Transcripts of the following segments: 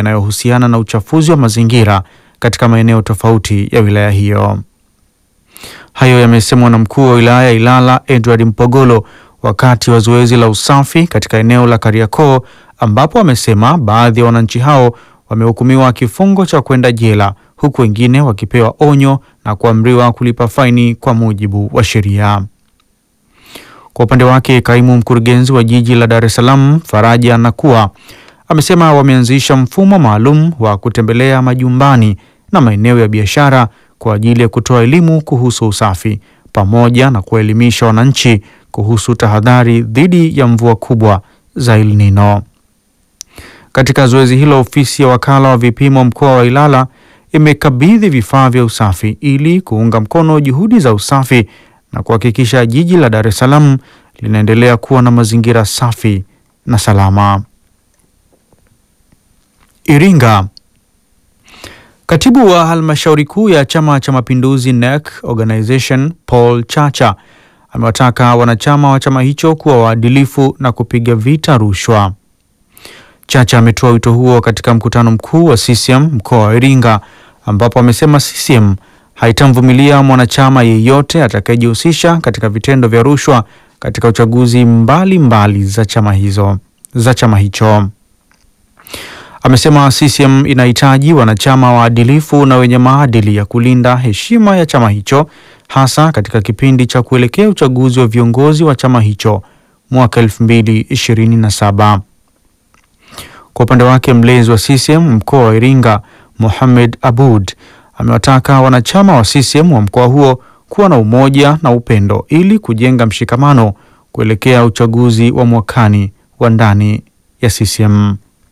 yanayohusiana na uchafuzi wa mazingira katika maeneo tofauti ya wilaya hiyo. Hayo yamesemwa na mkuu wa wilaya ya Ilala Edward Mpogolo wakati wa zoezi la usafi katika eneo la Kariakoo, ambapo amesema baadhi ya wananchi hao wamehukumiwa kifungo cha kwenda jela huku wengine wakipewa onyo na kuamriwa kulipa faini kwa mujibu wa sheria. Kwa upande wake, kaimu mkurugenzi wa jiji la Dar es Salaam Faraja Nakua amesema wameanzisha mfumo maalum wa kutembelea majumbani na maeneo ya biashara kwa ajili ya kutoa elimu kuhusu usafi pamoja na kuwaelimisha wananchi kuhusu tahadhari dhidi ya mvua kubwa za El Nino. Katika zoezi hilo, ofisi ya wakala wa vipimo mkoa wa Ilala imekabidhi vifaa vya usafi ili kuunga mkono juhudi za usafi na kuhakikisha jiji la Dar es Salaam linaendelea kuwa na mazingira safi na salama. Iringa. Katibu wa halmashauri kuu ya Chama cha Mapinduzi NEC Organization Paul Chacha amewataka wanachama wa chama hicho kuwa waadilifu na kupiga vita rushwa. Chacha ametoa wito huo katika mkutano mkuu wa CCM mkoa wa Iringa ambapo amesema CCM haitamvumilia mwanachama yeyote atakayejihusisha katika vitendo vya rushwa katika uchaguzi mbalimbali mbali za chama hizo za chama hicho. Amesema CCM inahitaji wanachama waadilifu na wenye maadili ya kulinda heshima ya chama hicho hasa katika kipindi cha kuelekea uchaguzi wa viongozi wa chama hicho mwaka 2027. Kwa upande wake mlezi wa CCM mkoa wa Iringa Mohamed Abud amewataka wanachama wa CCM wa mkoa huo kuwa na umoja na upendo ili kujenga mshikamano kuelekea uchaguzi wa mwakani wa ndani ya CCM.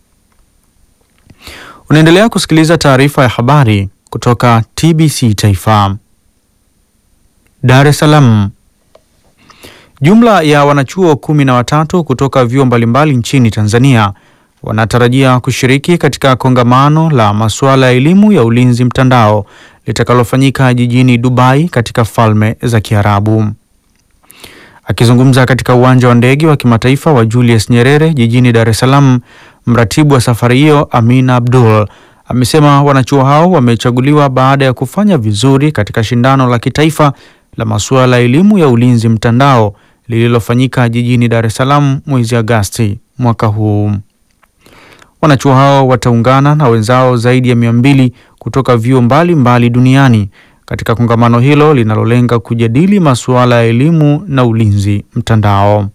Unaendelea kusikiliza taarifa ya habari kutoka TBC Taifa. Dar es Salaam. Jumla ya wanachuo kumi na watatu kutoka vyuo mbalimbali nchini Tanzania wanatarajia kushiriki katika kongamano la masuala ya elimu ya ulinzi mtandao litakalofanyika jijini Dubai katika Falme za Kiarabu. Akizungumza katika uwanja wa ndege wa kimataifa wa Julius Nyerere jijini Dar es Salaam, mratibu wa safari hiyo Amina Abdul amesema wanachuo hao wamechaguliwa baada ya kufanya vizuri katika shindano la kitaifa la masuala ya elimu ya ulinzi mtandao lililofanyika jijini Dar es Salaam mwezi Agasti mwaka huu. Wanachuo hao wataungana na wenzao zaidi ya mia mbili kutoka vyuo mbalimbali duniani katika kongamano hilo linalolenga kujadili masuala ya elimu na ulinzi mtandao.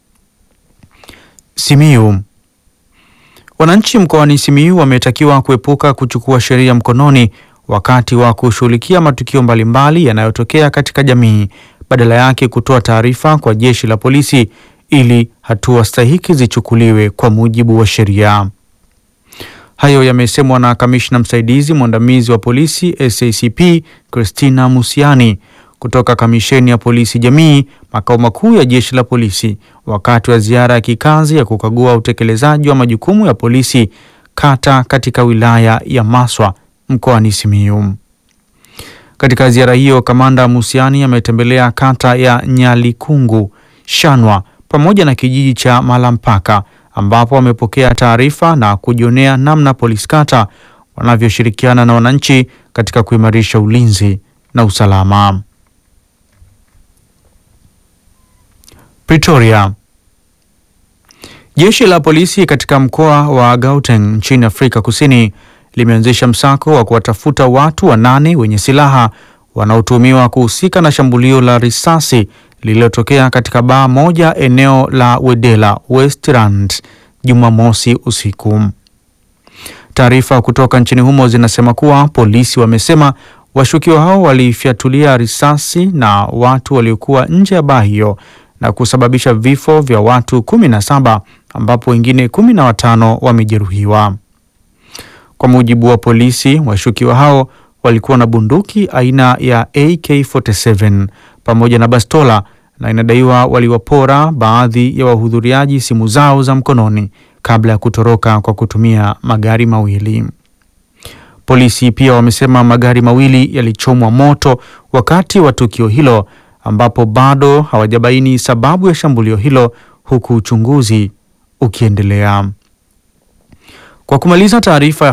Simiyu. Wananchi mkoani Simiyu wametakiwa kuepuka kuchukua sheria mkononi wakati wa kushughulikia matukio mbalimbali yanayotokea katika jamii, badala yake kutoa taarifa kwa jeshi la polisi ili hatua stahiki zichukuliwe kwa mujibu wa sheria. Hayo yamesemwa na kamishna msaidizi mwandamizi wa polisi SACP Christina Musiani kutoka kamisheni ya polisi jamii makao makuu ya jeshi la polisi wakati wa ziara ya kikazi ya kukagua utekelezaji wa majukumu ya polisi kata katika wilaya ya Maswa mkoani Simiyu. Katika ziara hiyo, kamanda Musiani ametembelea kata ya Nyalikungu, Shanwa pamoja na kijiji cha Malampaka ambapo wamepokea taarifa na kujionea namna polisi kata wanavyoshirikiana na wananchi katika kuimarisha ulinzi na usalama. Pretoria. Jeshi la polisi katika mkoa wa Gauteng nchini Afrika Kusini limeanzisha msako wa kuwatafuta watu wanane wenye silaha wanaotuhumiwa kuhusika na shambulio la risasi lililotokea katika baa moja eneo la Wedela Westland Jumamosi usiku. Taarifa kutoka nchini humo zinasema kuwa polisi wamesema washukiwa hao walifyatulia risasi na watu waliokuwa nje ya baa hiyo na kusababisha vifo vya watu kumi na saba ambapo wengine kumi na watano wamejeruhiwa. Kwa mujibu wa polisi, washukiwa hao walikuwa na bunduki aina ya AK47 pamoja na bastola na inadaiwa waliwapora baadhi ya wahudhuriaji simu zao za mkononi kabla ya kutoroka kwa kutumia magari mawili. Polisi pia wamesema magari mawili yalichomwa moto wakati wa tukio hilo ambapo bado hawajabaini sababu ya shambulio hilo huku uchunguzi ukiendelea. Kwa kumaliza taarifa ya